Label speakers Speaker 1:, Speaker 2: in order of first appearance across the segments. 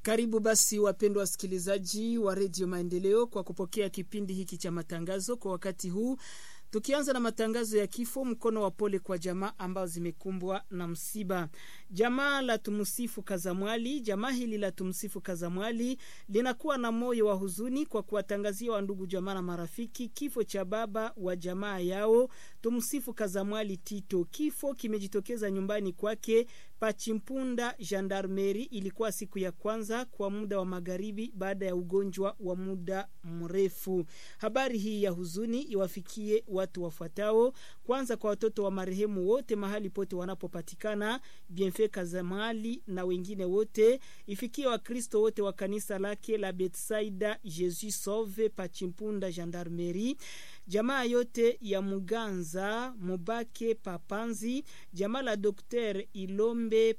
Speaker 1: Karibu basi wapendwa wasikilizaji wa redio Maendeleo kwa kupokea kipindi hiki cha matangazo kwa wakati huu, tukianza na matangazo ya kifo. Mkono wa pole kwa jamaa ambao zimekumbwa na msiba. Jamaa la Tumsifu Kazamwali, jamaa hili la Tumsifu Kazamwali linakuwa na moyo wa huzuni kwa kuwatangazia wa ndugu jamaa na marafiki kifo cha baba wa jamaa yao Tumsifu Kazamwali Tito. Kifo kimejitokeza nyumbani kwake Pachimpunda Gendarmeri. Ilikuwa siku ya kwanza kwa muda wa magharibi baada ya ugonjwa wa muda mrefu. Habari hii ya huzuni iwafikie watu wafuatao. Kwanza kwa watoto wa marehemu wote mahali pote wanapopatikana, Bienfait Kazamali na wengine wote, ifikie Wakristo wote wa kanisa lake la Betsaida Jesus Sauve Pachimpunda Gendarmeri, jamaa yote ya Muganza Mubake Papanzi, jamaa la Dokter Ilombe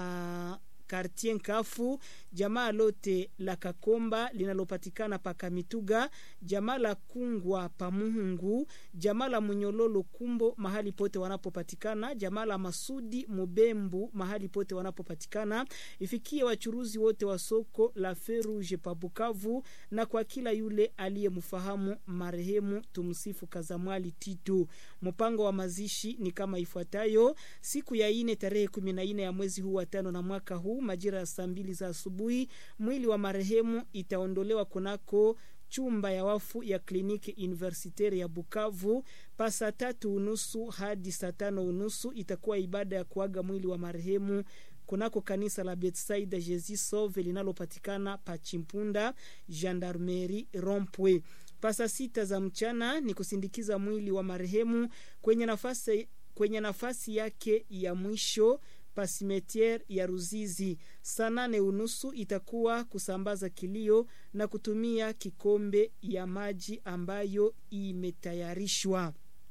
Speaker 1: pa Kartien Kafu, jamaa lote la Kakomba linalopatikana pa Kamituga, jamaa la Kungwa pa Muhungu, jamaa la Munyololo Kumbo mahali pote wanapopatikana, jamaa la Masudi Mubembu mahali pote wanapopatikana, ifikie wachuruzi wote wa soko la Feruge pa Bukavu, na kwa kila yule aliyemfahamu marehemu Tumsifu Kazamwali Titu. Mpango wa mazishi ni kama ifuatayo: siku ya ine tarehe kumi na ine ya mwezi huu wa tano na mwaka huu majira ya saa mbili za asubuhi mwili wa marehemu itaondolewa kunako chumba ya wafu ya kliniki universitaire ya Bukavu. Pa saa tatu unusu hadi saa tano unusu itakuwa ibada ya kuaga mwili wa marehemu kunako kanisa la Betsaida Jesus Sauve linalopatikana pa Chimpunda Gendarmerie Rompwe. Pasa sita za mchana ni kusindikiza mwili wa marehemu kwenye nafasi, kwenye nafasi yake ya mwisho pasimetiere ya Ruzizi. Saa nane unusu itakuwa kusambaza kilio na kutumia kikombe ya maji ambayo imetayarishwa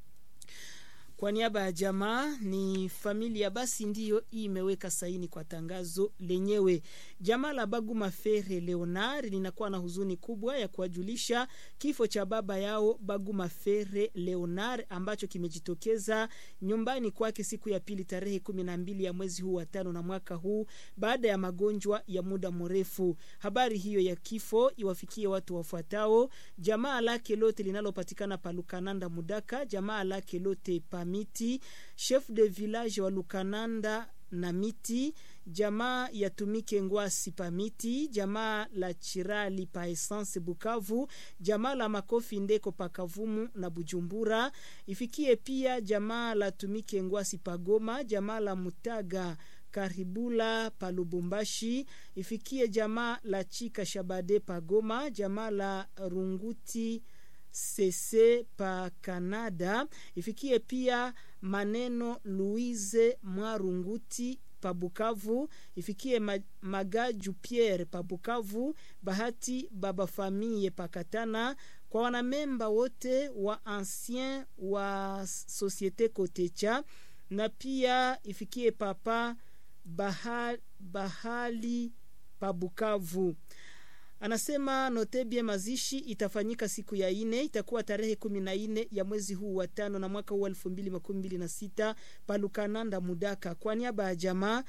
Speaker 1: kwa niaba ya jamaa. Ni familia basi ndiyo imeweka saini kwa tangazo lenyewe. Jamaa la Baguma Fere Leonard linakuwa na huzuni kubwa ya kuwajulisha kifo cha baba yao Baguma Fere Leonard ambacho kimejitokeza nyumbani kwake siku ya pili tarehe kumi na mbili ya mwezi huu wa tano na mwaka huu baada ya magonjwa ya muda mrefu. Habari hiyo ya kifo iwafikie watu wafuatao: jamaa lake lote linalopatikana pa Lukananda Mudaka, jamaa lake lote pa miti chef de village wa Lukananda na miti jamaa ya Tumike Ngwasi pa miti jamaa la Chirali pa Essence Bukavu jamaa la Makofi Ndeko pa Kavumu na Bujumbura. Ifikie pia jamaa la Tumike Ngwasi pa Goma jamaa la Mutaga Karibula pa Lubumbashi. Ifikie jamaa la Chika Shabade pa Goma jamaa la Runguti sese pa Canada. Ifikie pia maneno Louise Mwarunguti pa Bukavu. Ifikie Magaju Pierre pa Bukavu, Bahati baba famille pa Katana, kwa wanamemba wote wa ancien wa Societe Kotecha, na pia ifikie papa Bahali, Bahali pa Bukavu. Anasema notebie mazishi itafanyika siku ya ine, itakuwa tarehe kumi na ine ya mwezi huu wa tano na mwaka huu elfu mbili makumi mbili na sita palukananda Mudaka. Kwa niaba ya jamaa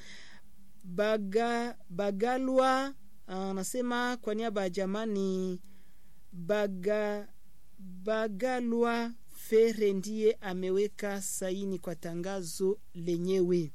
Speaker 1: baga, Bagalwa anasema kwa niaba ya jamaa ni baga, Bagalwa Fere ndiye ameweka saini kwa tangazo lenyewe.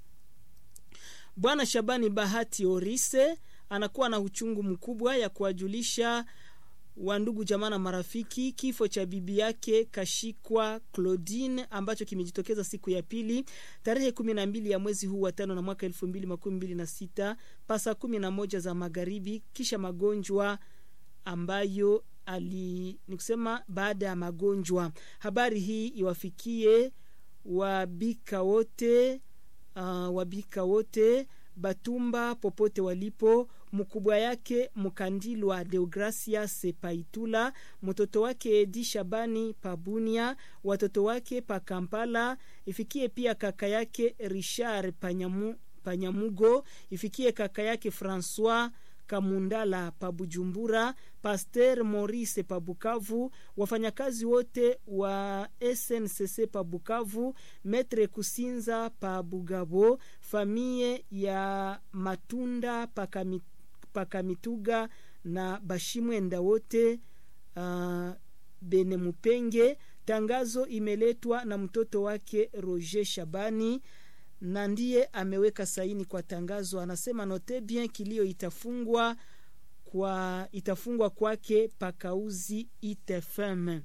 Speaker 1: Bwana Shabani Bahati Orise anakuwa na uchungu mkubwa ya kuwajulisha wandugu jamaa na marafiki kifo cha bibi yake Kashikwa Claudine ambacho kimejitokeza siku ya pili tarehe kumi na mbili ya mwezi huu wa tano na mwaka elfu mbili makumi mbili na sita pasa kumi na moja za magharibi, kisha magonjwa ambayo ali ni kusema baada ya magonjwa. Habari hii iwafikie wabika wote, uh, wabika wote Batumba popote walipo, mkubwa yake Mkandilwa Deogracias Paitula, mtoto wake Edi Shabani Pabunia, watoto wake pa Kampala. Ifikie pia kaka yake Richard Panyamu, Panyamugo, ifikie kaka yake Francois Kamundala pa Bujumbura, Pasteur Maurice pa Bukavu, wafanyakazi wote wa SNCC pa Bukavu, Metre Kusinza pa Bugabo, famie ya Matunda pa, Kami, Pakamituga na Bashimwenda wote uh, Benemupenge. Tangazo imeletwa na mtoto wake Roger Shabani na ndiye ameweka saini kwa tangazo. Anasema note bien kilio itafungwa kwa itafungwa kwake pakauzi itfm.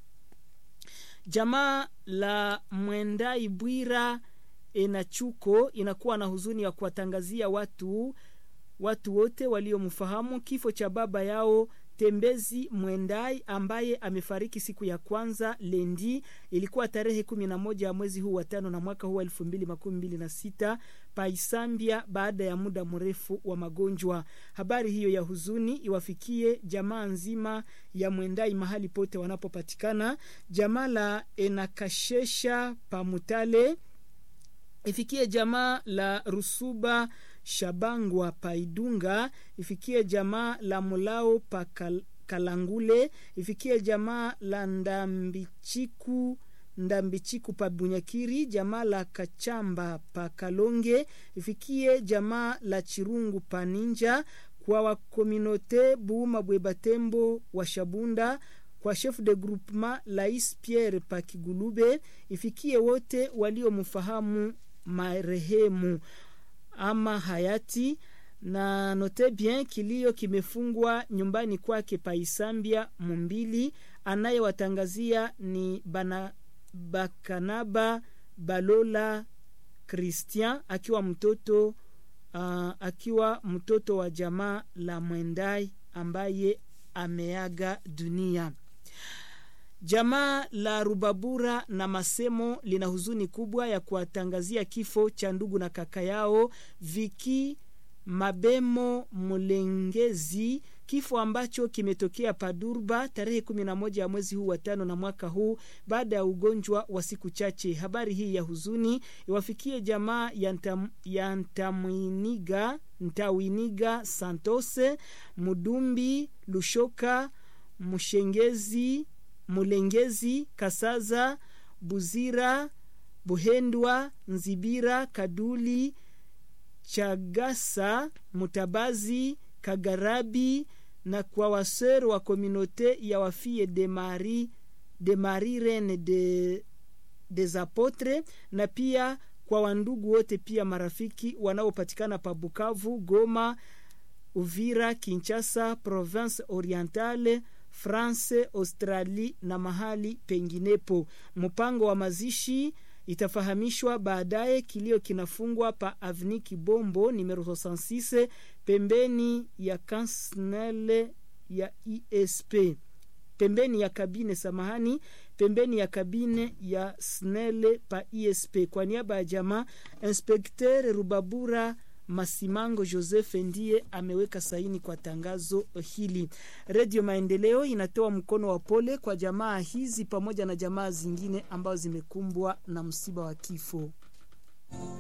Speaker 1: Jamaa la Mwendai Bwira Enachuko inakuwa na huzuni ya kuwatangazia watu watu wote waliomfahamu kifo cha baba yao Tembezi Mwendai ambaye amefariki siku ya kwanza lendi, ilikuwa tarehe kumi na moja ya mwezi huu wa tano na mwaka huu wa elfu mbili makumi mbili na sita Paisambia, baada ya muda mrefu wa magonjwa. Habari hiyo ya huzuni iwafikie jamaa nzima ya Mwendai mahali pote wanapopatikana. Jamaa la Enakashesha Pamutale ifikie jamaa la Rusuba Shabangwa Paidunga, ifikie jamaa la Mulao pa Kalangule, ifikie jamaa la Ndambichiku Ndambichiku pa Bunyakiri, jamaa la Kachamba pa Kalonge, ifikie jamaa la Chirungu pa Ninja, kwa wakominote Buuma Bwebatembo wa Shabunda, kwa chef de groupement Lais Pierre pa Kigulube, ifikie wote waliomfahamu marehemu ama hayati na note bien, kilio kimefungwa nyumbani kwake Paisambia Mumbili. Anayewatangazia ni bana Bakanaba Balola Christian akiwa mtoto uh, akiwa mtoto wa jamaa la Mwendai ambaye ameaga dunia. Jamaa la Rubabura na Masemo lina huzuni kubwa ya kuwatangazia kifo cha ndugu na kaka yao Viki Mabemo Mulengezi, kifo ambacho kimetokea Padurba tarehe 11 ya mwezi huu wa tano na mwaka huu baada ya ugonjwa wa siku chache. Habari hii ya huzuni iwafikie jamaa ya, ntam, ya Ntamwiniga, Ntawiniga Santose Mudumbi Lushoka Mshengezi Mulengezi Kasaza Buzira Buhendwa Nzibira Kaduli Chagasa Mutabazi Kagarabi na kwa wasero wa kominote ya wafie de Marie de Marie Reine de des Apotres na pia kwa wandugu wote pia marafiki wanaopatikana pa Bukavu, Goma, Uvira, Kinshasa, Province Orientale France, Australie na mahali penginepo. Mpango wa mazishi itafahamishwa baadaye. Kilio kinafungwa pa Avni Kibombo numero 66 pembeni ya kansnele ya ISP, pembeni ya kabine samahani, pembeni ya kabine ya snele pa ISP. Kwa niaba ya jamaa, Inspekter Rubabura Masimango Joseph ndiye ameweka saini kwa tangazo hili. Redio Maendeleo inatoa mkono wa pole kwa jamaa hizi pamoja na jamaa zingine ambazo zimekumbwa na msiba wa kifo.